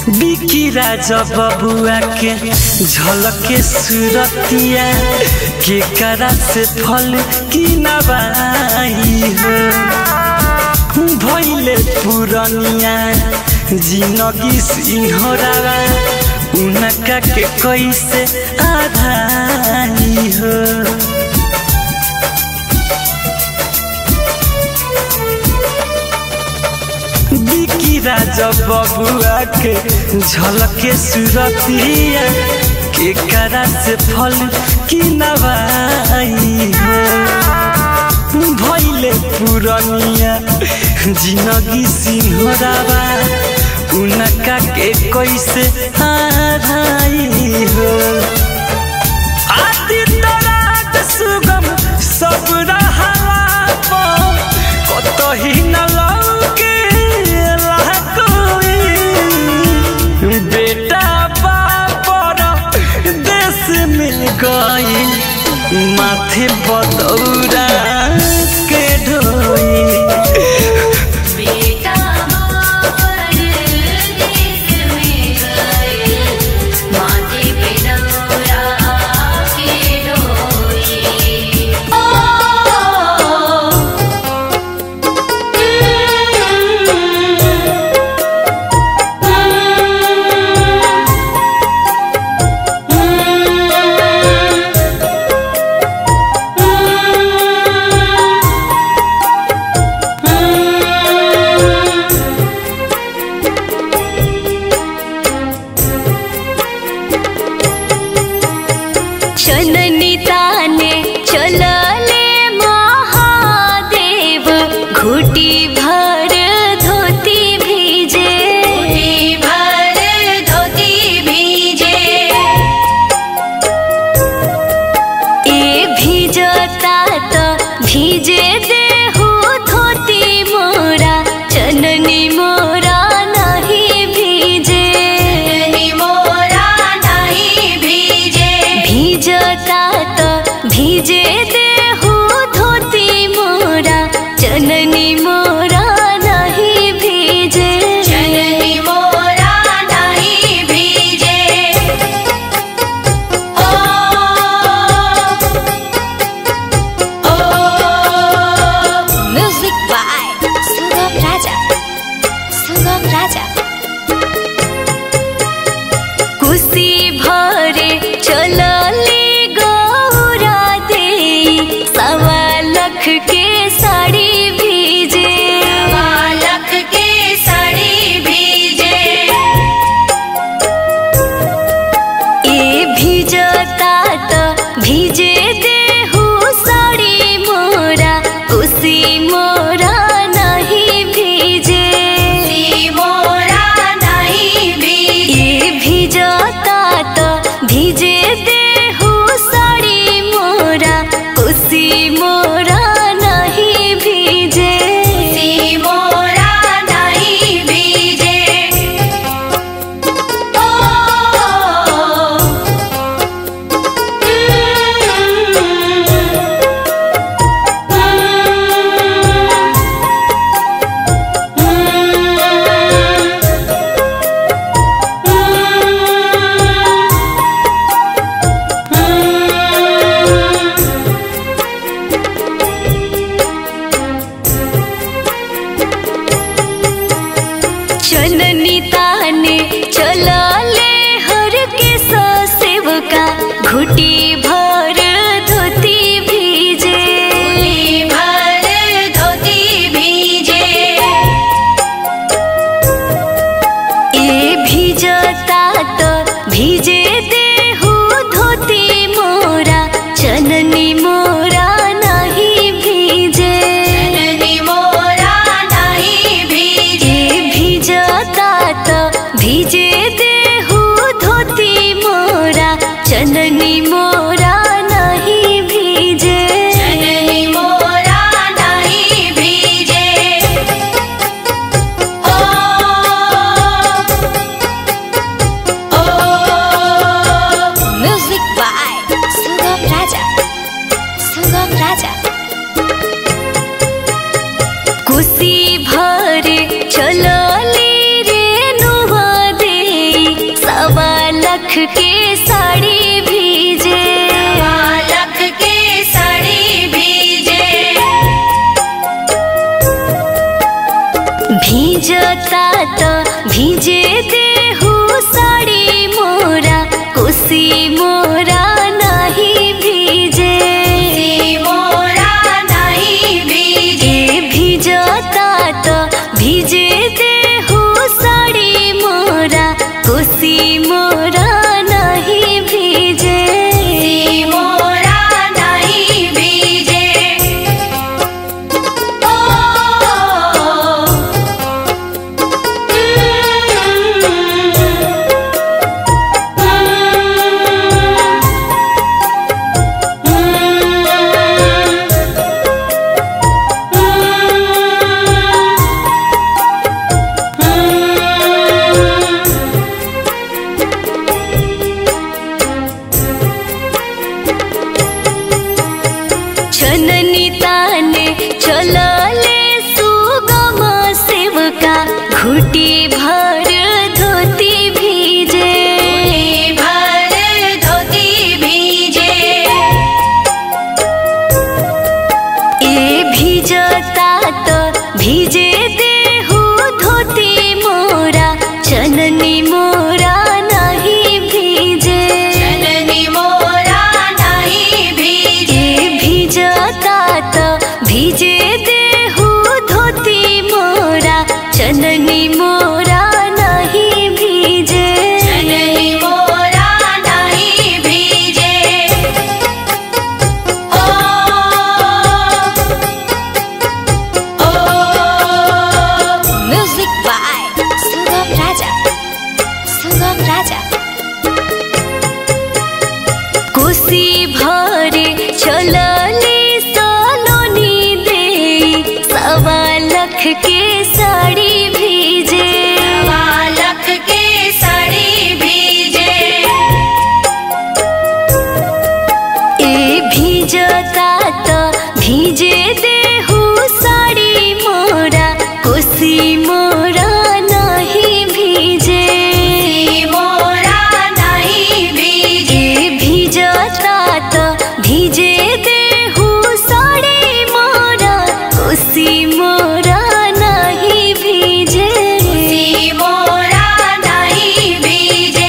बिकी राजा बबुआ के झलके सुरतिया के करा से फल की नबाई हो भैले पुरनिया जिनगी सिंहरा उनका के कैसे आधाई हो बिकी राजा बबुआ के झलके सुरतिया के करा से फल की नवाई हो भैले पुरनिया जिनगी सिंहरावा उनका के कैसे हाराई हो आदित्य रात सुगम सब रहाला कतही न लौके कोई बेटा बापर देश में गई माथे बदौरा के ढोई बेटा बाबर देश में गए माथे पे दौरा के ढोई ओ चननी ताने चलले महादेव घुटी भर धोती भीजे धोती भर धोती भीजे ए भीजता तो भीजे देहु धोती मोरा चननी मोरा नहीं भीजे चननी मोरा नहीं भीजे भीजता तो भीजे देहु धोती मोरा चननी मोरा नहीं भीजे चननी मोरा नहीं भीजे ओ ओ म्यूजिक बाय सुगम राजा सुगम राजा कुशी भरे चलली गौरा दे सवा लख के साड़ी भीजे बालक के साड़ी भीजे ए भीजता तो भीजे देहु साड़ी मोरा कुशी मोरा नहीं भीजे सी मोरा नहीं भीजे ए भीजता तो भीजे देहु साड़ी मोरा कुशी मोरा नहीं भीजे सी मोरा नहीं भीजे ओ चननी ताने चलले हर के सेवका घुटी भर धोती भीजे धोती भर धोती भीजे ए भीजता तो भीजे देहु धोती मोरा चननी मोरा नहीं भीजे चननी मोरा नहीं भीजे ए भीजता तो भीजता त भिजे देहु साडी मोरा कोसी मोरा नाही भिजे मोरा नहीं भीजे ए भिजता त भिजे देहु साडी मोरा कोसी मोरा नाही भिजे मोरा नहीं भीजे ओ छननी ताने चलले सुगम सेवका घुटी भर धोती भीजे भर धोती भीजे ए भिजता त भिजे देहु धोती मोरा चननी मोरा नहीं भीजे जननी मोरा नहीं भीजे ए भिजता त भिजे देहु धोती मोरा चननी मोरा नहीं भीजे जननी मोरा नहीं भीजे ओ ओ म्युजिक बाय सुगम राजा सुगम राजा कोसी भरे चलले सलोनी दे सवा लख के साड़ी भीजे बालक के साड़ी भीजे ए भीजता त भीजे देहु साड़ी मोरा कोसी मोरा नहीं भीजे मोरा नहीं भीजे ए भीजता त भीजे देहु साड़ी मोरा कोसी मोरा नहीं भीजे मोरा नहीं भीजे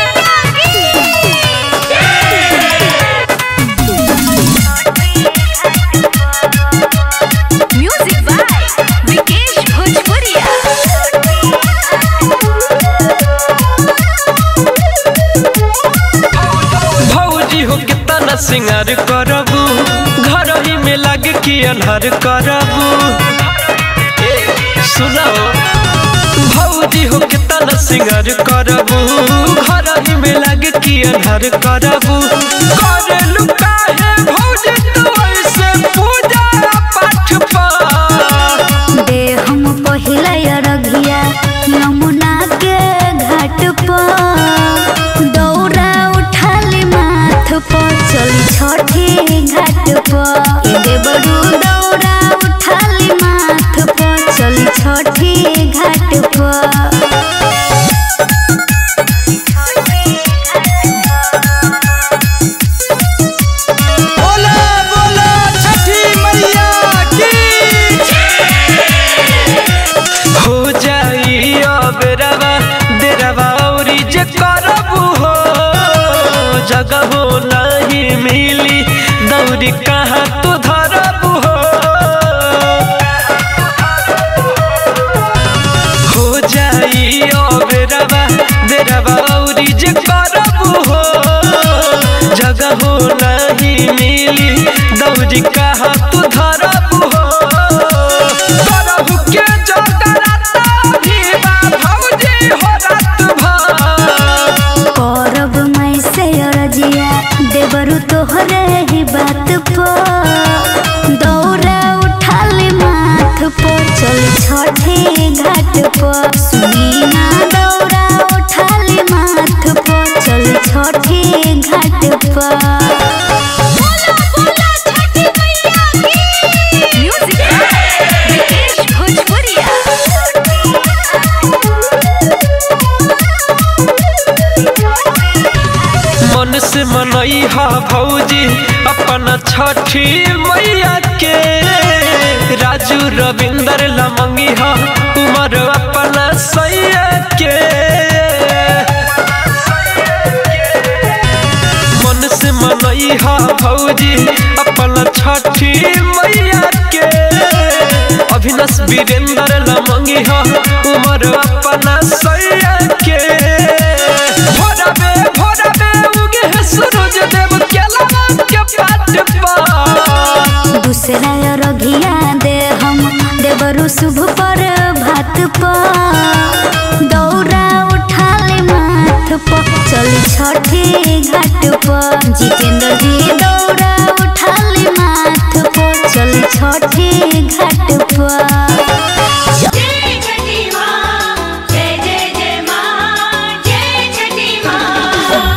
म्यूजिक बाय विकेश भोजपुरिया भौजी हो कितना सिंगार करबू घर ही में लग के अन्हार करबू ए, सुनाओ भौजी हो कितना सिंगार करबू घर ही में लग के अन्हार करबू करेलू काहे भौजी तू ऐसे पूजा पाठ पा दे हम पहिला अरघिया यमुना के घाट पर दौरा उठाली माथ पर चली छठी घाट पर ए दे बड़ू दौरा उठाली माथ पर चली छठी घाट पर बोला बोला छठी मैया की हो जाई अब रवा देरवा औरी जे करबू हो जगह हो नहीं मिली दौरी कहाँ तू धरबू हो हो जाई अब रवा देरवा औरी जे करबू हो जगह हो नहीं मिली दौरी कहाँ तू धरबू हो करबू के जगराता भी बा भौजी हो रात भर करब मैं से अरजिया देवरु तोहरे ही बात पर दौरा उठाली माथ पर चल छठे घाट पर सुनी ना दौरा उठाली माथ पर चल छठे घाट पर मन से मनई हा भौजी अपन छठी मैया के राजू रविंदर लमंगी हा उमर भौजी अपन छठी मैया के अभिनस वीरेंद्र लमंगी हो उमर अपना सैया के भोरबे भोरबे उगे है सूरज देव केला के पाट पर दूसरा रघिया दे हम देवरु शुभ पर भात पर दौरा उठाले माथ पर चली छठी घाट पर जितेंद्र जी दौरा उठाले माथ पर चली छठी घाट पर जय छठी माँ जय जय जय माँ जय छठी माँ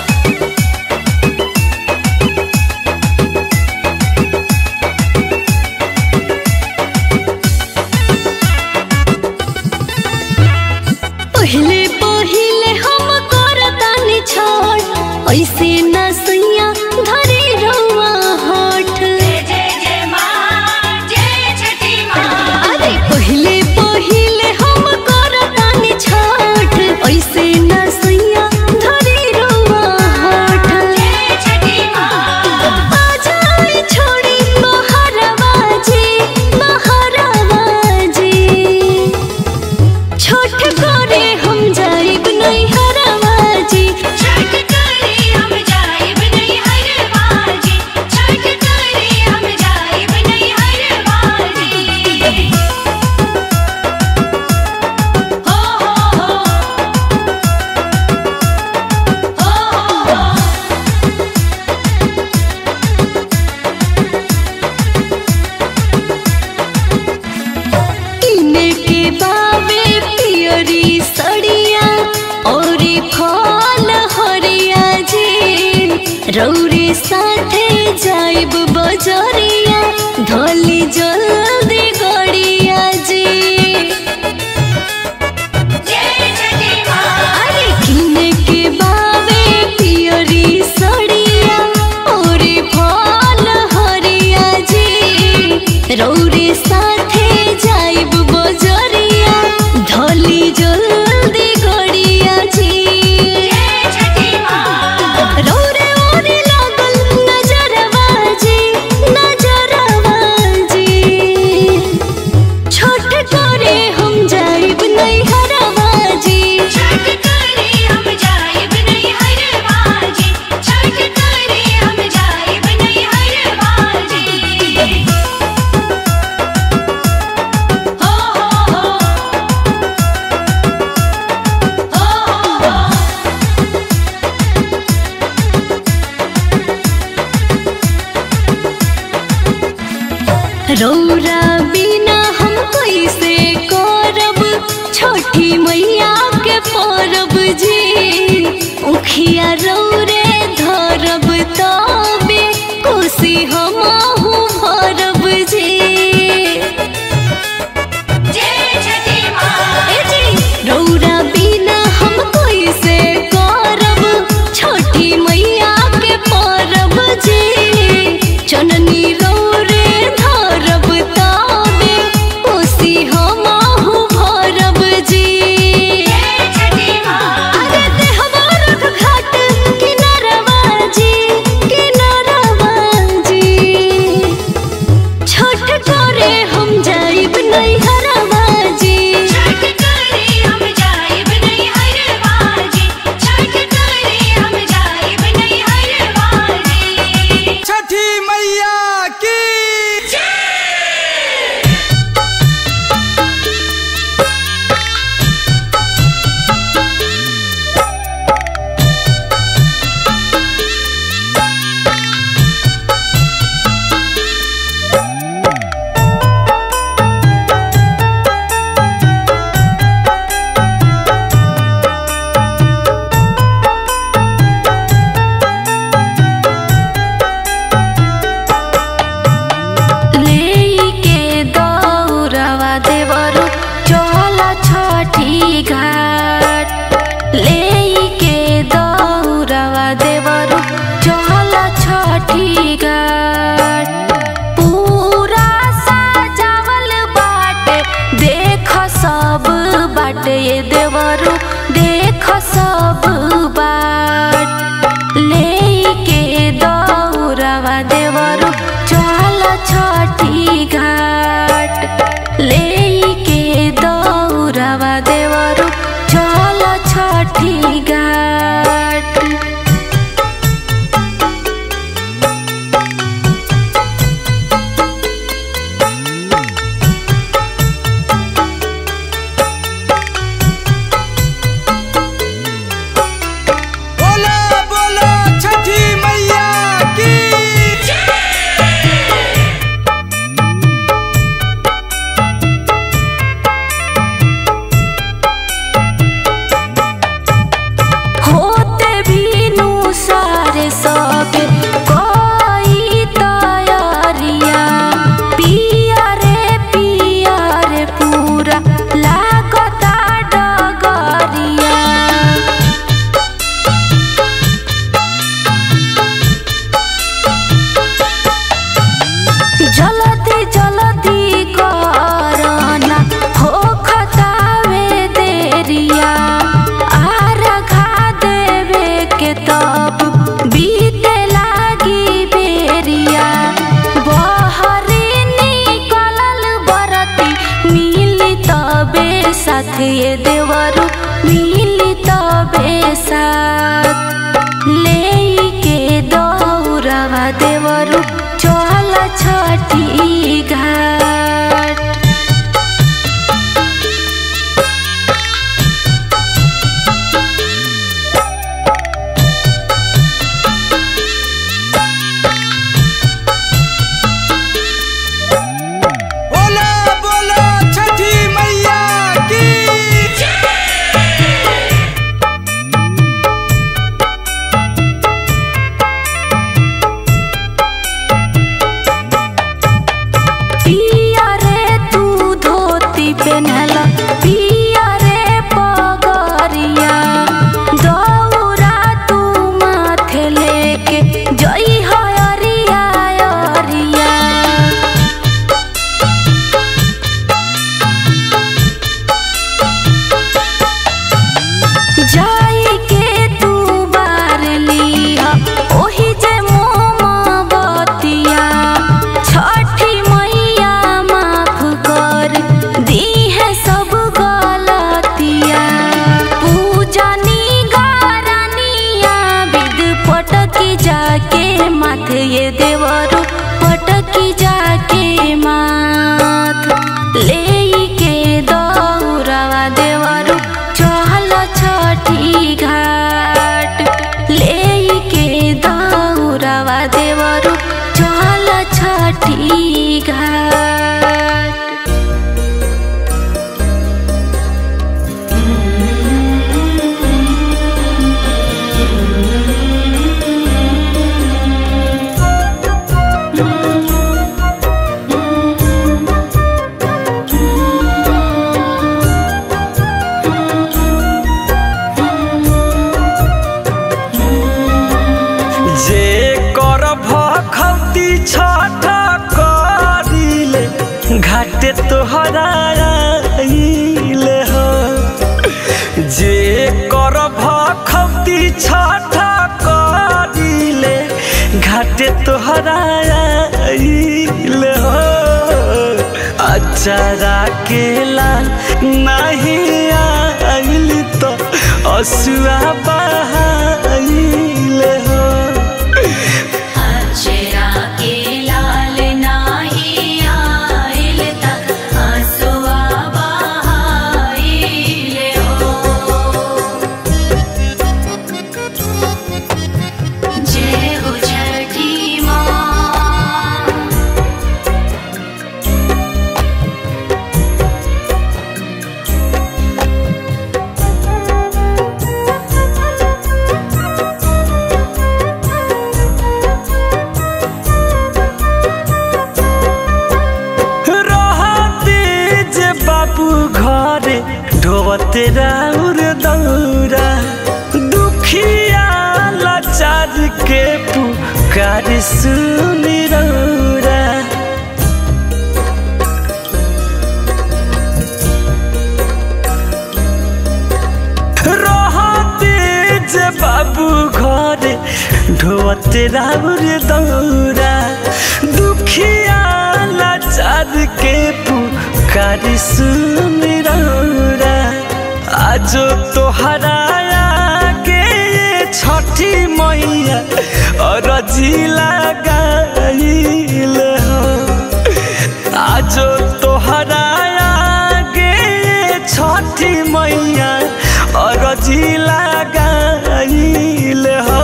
पहिले पहिले हम करतानी छोड़ ऐसे न सैया धरे रउआ होठ जय जय जय माँ जय छठी माँ अरे पहिले पहिले हम करतानी छोड़ ऐसे न सैया धरे रउआ होठ जय छठी माँ आ जाए छोड़ी बहरवाजी बहरवाजी छोट करे हम जाइब नहीं हरवाजी छठ करे हम जाइब नहीं हर बाजी छठ करे हम जाइब नहीं हर बाजी हो हो हो हो हो हो किने के बाबे पियरी सड़िया और फल हरिया जी रौरे साथे जाइब बजरिया धोली जल्दी गड़िया जी जय छठी माँ अरे किने के बाबे पियरी सड़िया और फल हरिया जी रौरे साथे जाइब बजरिया धोली जल्दी गड़िया जी जय छठी माँ रौरे ओरे लागल नजरबाजी नजरबाजी छोट करे हम जाइब नहीं हरबाजी छठ करे हम जाइब नहीं हर बाजी छठ करे हम जाइब नहीं हर बाजी हो हो हो हो हो रौरा बिना हम कैसे करब छोटी मैया के परब जी उखिया रौरे धरब तबे कोसी हमहु भरब जी जय छठी माँ ए जी, रौरा बिना हम कैसे करब छोटी मैया के परब जी चननी रौरे धरब तबे कोसी हमहु भरब जी जय छठी माँ अरे देहबा रख घाट किनारवा जी किनारवा जी छोट करे हम जाइब नहीं हरबाजी छठ करे हम जाइब नहीं हर बाजी छठ करे हम जाइब नहीं हर बाजी छठी मैया की लेके दौरवा देवरु चल छठी घाट लेके दौरवा देवरु चल छठी घाट पूरा सजावल बाटे देख सब बाटे ये देवरु देख सब बाट लेके दौरवा माथे ये देवरु मिली तबे साथ ले के दौड़वा देवरु चल छठी घाट बोला बोला छठी मैया की पिया रे तू धोती पेनहल पिया रे पगरिया दौरा तू माथे लेके जई हरिया अरिया जाई के तू बार लिया ओही जे मोमबतिया छठी मैया माफ कर दी है सब गलतिया पूजनी गारनिया विद पटकी जाके माथे ये देवरु पटकी जाके माथ ले के दौड़वा देवरु चहल छठी घाट ले के दौड़वा देवरु चहल छठी घाट जे कर भखौती छठ करिले घाटे तोहरा आइले हो जे कर भखौती छठ करिले घाटे तोहरा आइले हो अचारा के लाल नहीं आइल तो असुआ बहाइले हो अक्षरा के लाल नाही आइल तक हसुआ बहाइले हो जय हो छठी माँ रहते जे बाबू घरे ढोवते राउर दौरा दुखिया लाचार के पुकार सुनी रौरा रहते जे बाबू घरे ढोवते राउर दौरा दुखिया लाचार के पुकार सुन रौरा आजो तोहरा के छठी मैया अरजी लगाइल हो आजो तोहरा गे छठी मैया अरजी लगाइल हो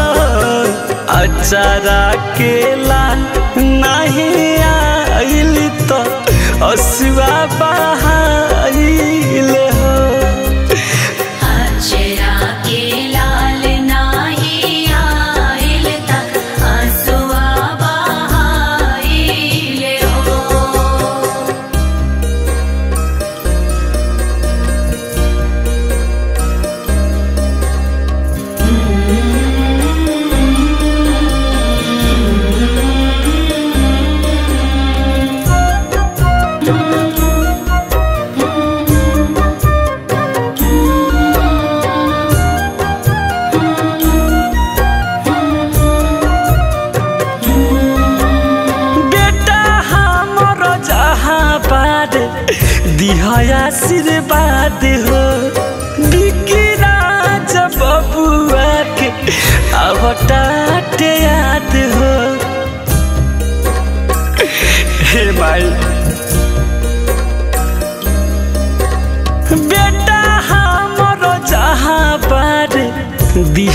अचारा के लाल नहीं आइल तो असुआ बहाइल हो अक्षरा के लाल नाही आइल तक हसुआ बहाइले हो रे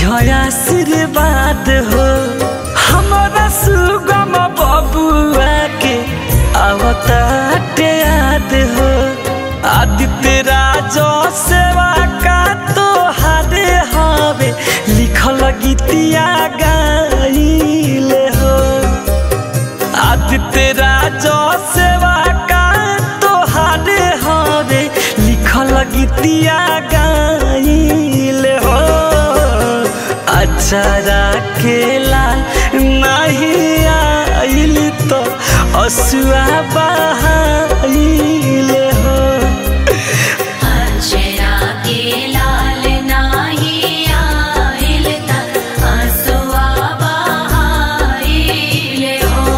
आशीर्वाद हो हमारा सुगम बबुआ के आवताटे याद हो आदित्य राजो सेवा का तो हारे हवे लिखल गीतिया गाइले हो आदित्य राजो सेवा का तोहारे हवे लिखल गीतिया गाइले हो अचारा के लाल नहीं आइल तो असुआ बहाइले हो अक्षरा के लाल नाही आइल त आंसुआ बहाइले हो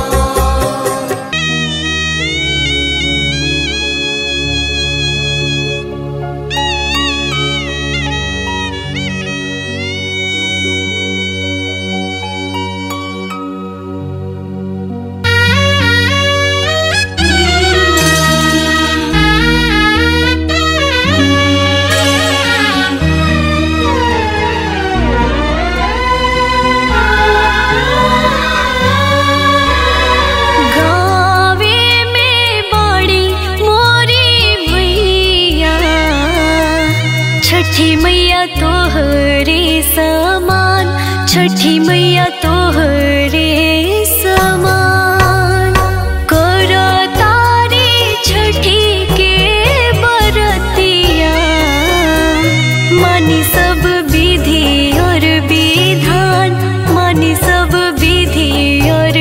गावे में बड़ी मोरी मैया छठी मैया तोहरे समान छठी मैया तोहरे समान करो तारी छठी के बरतिया मानी सब विधि और विधान मानी सब विधि और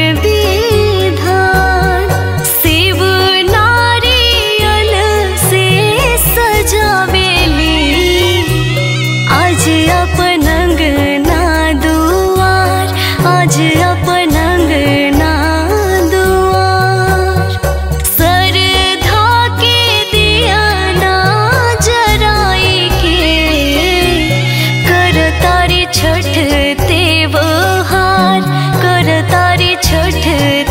विधान शिव नारियल से सजावेली आज अपन अंगना दुआर आज अपन अंगना दुआर सरधा के दिया ना जराई के कर तारी छठ तेवहार कर तारी छठ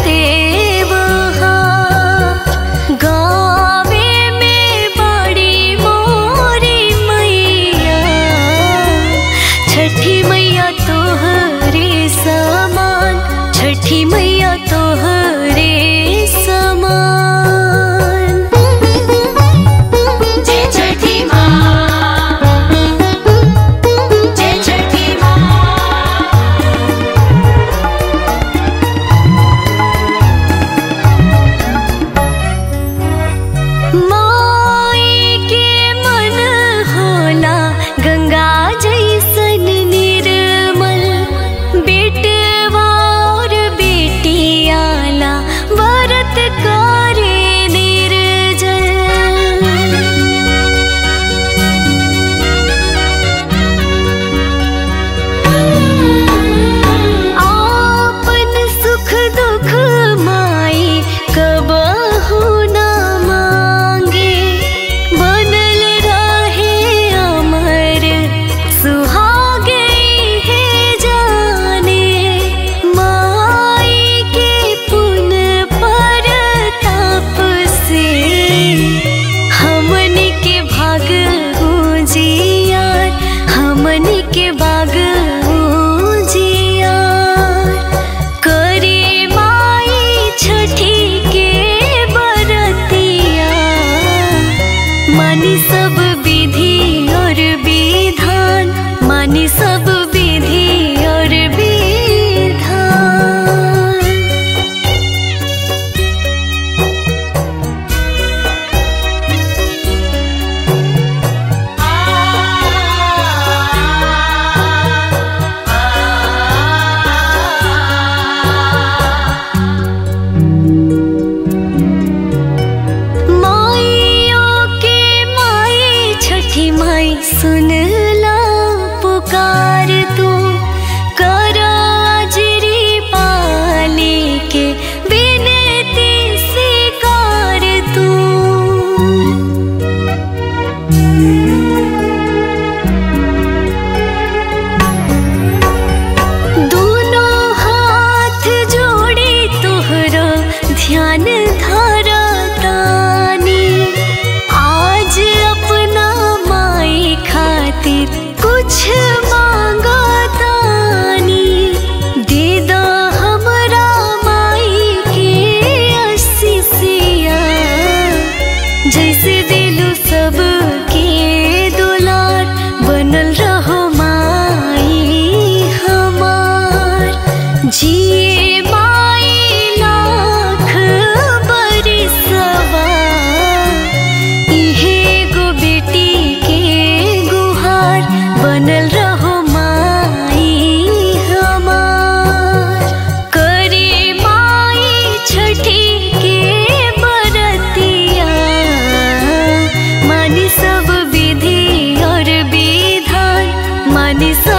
तेवहार गावे में बड़ी मोरी मैया छठी मैया तोहरे समान छठी मैया तोहरे समान जय छठी माँ जय छठी माँ माई के मन होला गंगा जैसन निर्मल बेटवा और बेटियाला व्रत करे निर्जल आपन सुख दुख माई कबहू न मांगे बनल रहे अमर सुहागे है जाने माई के पुन पर ताप से हमन के भाग हूँ जियार हमन के बाग हूँ जियार करे माई छठी के बरतिया मानी सब विधि और विधान मानी सब विधि और विधान माइयों के माई छठी माई सुन ला पुकार तू करो अजरी पाली के बिनती स्वीकार तू दोनों हाथ जोड़ी तोहरा ध्यान धारा तानी आज अपना माई खातिर बानी